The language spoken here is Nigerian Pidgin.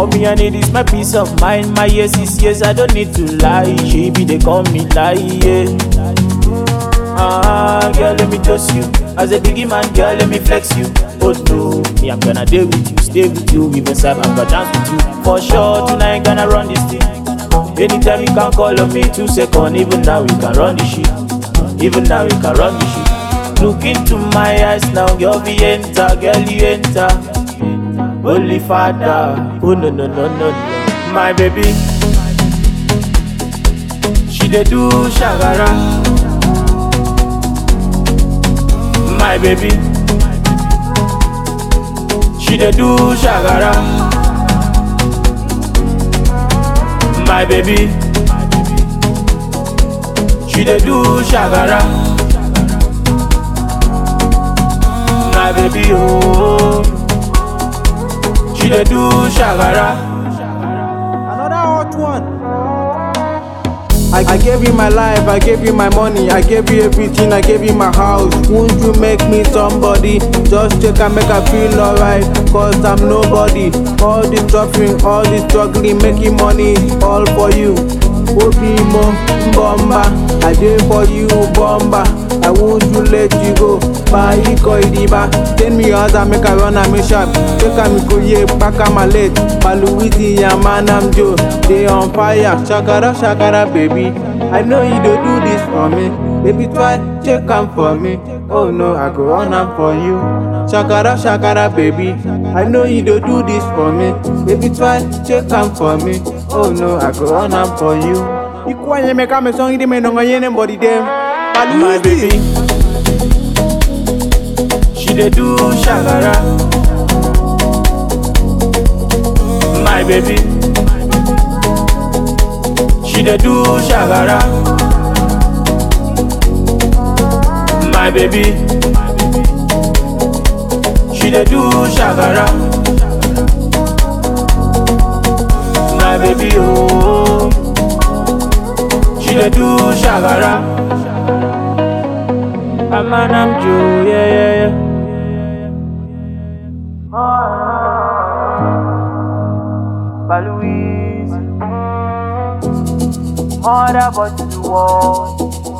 All me I need is my peace of mind. My yes is yes, I don't need to lie. She be they call me lie, yeah. Ah, girl, let me toast you. As a biggie man, girl, let me flex you. Oh no, me I'm gonna deal with you, stay with you, even side I'm gonna dance with you. For sure, tonight gonna run this thing. Anytime you can call on me, two second. Even now we can run this shit. Even now we can run this shit. Look into my eyes now, girl, we enter, girl, you enter. Holy Father, oh no no no no no, my baby. She dey do shagara, my baby. She dey do shagara, my baby. She dey do shagara, my baby oh. She dey do shagara. Another hot one. I, I gave you my life, I gave you my money, I gave you everything, I gave you my house. Won't you make me somebody? Just check and make I feel alright, cause I'm nobody. All this suffering, all this struggling, making money is all for you. Obimo, Bomba, I did for you, Bomba. I won't you let you go. Buy iko idiba, send me yours and make I run am sharp. Take am go ye, back am a late. Baluwiti yaman am Joe, they on fire. Shakara, shakara, baby. I know you don't do this for me. Baby, try check am for me. Oh no, I go run am for you. Shakara, shakara, baby. I know you don't do this for me. Baby, try check am for me. Oh no, I go run am for you. Ikwanye meka me song idi me no ngayene body dem. my baby. She dey do shagara, my baby. She dey do shagara, my baby. She dey do shagara, my baby oh. She dey do shagara. I'm an I'm Joe, yeah, yeah, yeah. Baluise, harder but you want.